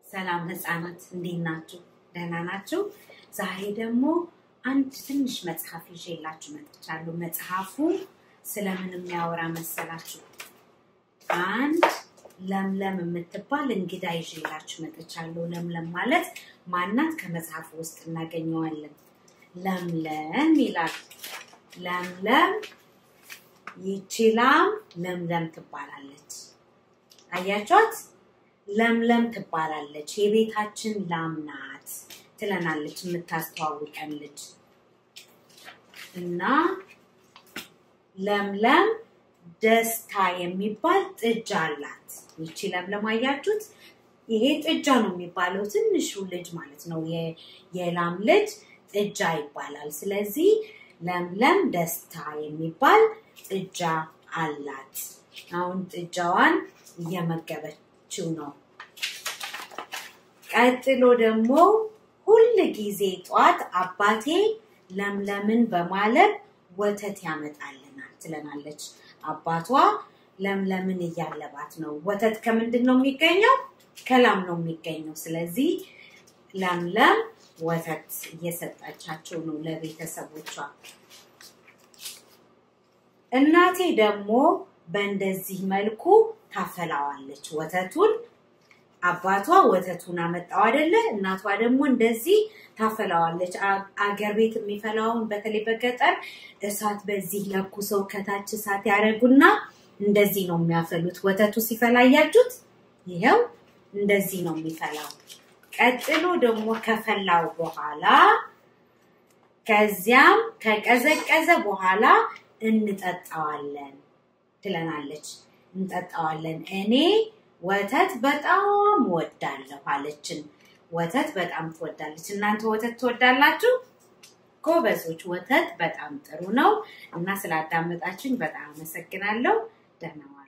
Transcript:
ሰላም ህፃናት እንዴት ናችሁ? ደህና ናችሁ? ዛሬ ደግሞ አንድ ትንሽ መጽሐፍ ይዤላችሁ መጥቻለሁ። መጽሐፉ ስለምን የሚያወራ መሰላችሁ? አንድ ለምለም የምትባል እንግዳ ይዤላችሁ መጥቻለሁ። ለምለም ማለት ማናት? ከመጽሐፉ ውስጥ እናገኘዋለን። ለምለም ይላል። ለምለም ይቺ ላም ለምለም ትባላለች። አያቿት? ለምለም ትባላለች። የቤታችን ላም ናት ትለናለች የምታስተዋውቀን ልጅ እና ለምለም ደስታ የሚባል ጥጃ አላት። ይቺ ለምለም አያችሁት? ይሄ ጥጃ ነው የሚባለው ትንሹ ልጅ ማለት ነው። የላም ልጅ ጥጃ ይባላል። ስለዚህ ለምለም ደስታ የሚባል ጥጃ አላት። አሁን ጥጃዋን እየመገበችው ነው። ቀጥሎ ደግሞ ሁል ጊዜ ጧት አባቴ ለምለምን በማለብ ወተት ያመጣልናል ትለናለች። አባቷ ለምለምን እያለባት ነው። ወተት ከምንድን ነው የሚገኘው? ከላም ነው የሚገኘው። ስለዚህ ለምለም ወተት እየሰጠቻቸው ነው ለቤተሰቦቿ። እናቴ ደግሞ በእንደዚህ መልኩ ታፈላዋለች ወተቱን። አባቷ ወተቱን አመጣው አይደለ? እናቷ ደግሞ እንደዚህ ታፈላዋለች። አገር ቤት የሚፈላውን በተለይ በገጠር እሳት በዚህ ለኩሰው ከታች እሳት ያደረጉና እንደዚህ ነው የሚያፈሉት። ወተቱ ሲፈላ እያችሁት፣ ይኸው እንደዚህ ነው የሚፈላው። ቀጥሎ ደግሞ ከፈላው በኋላ ከዚያም ከቀዘቀዘ በኋላ እንጠጣዋለን ትለናለች። እንጠጣዋለን። እኔ ወተት በጣም ወዳለሁ አለችን። ወተት በጣም ትወዳለች። እናንተ ወተት ትወዳላችሁ? ጎበዞች፣ ወተት በጣም ጥሩ ነው እና ስላዳመጣችሁኝ በጣም አመሰግናለሁ። ደህና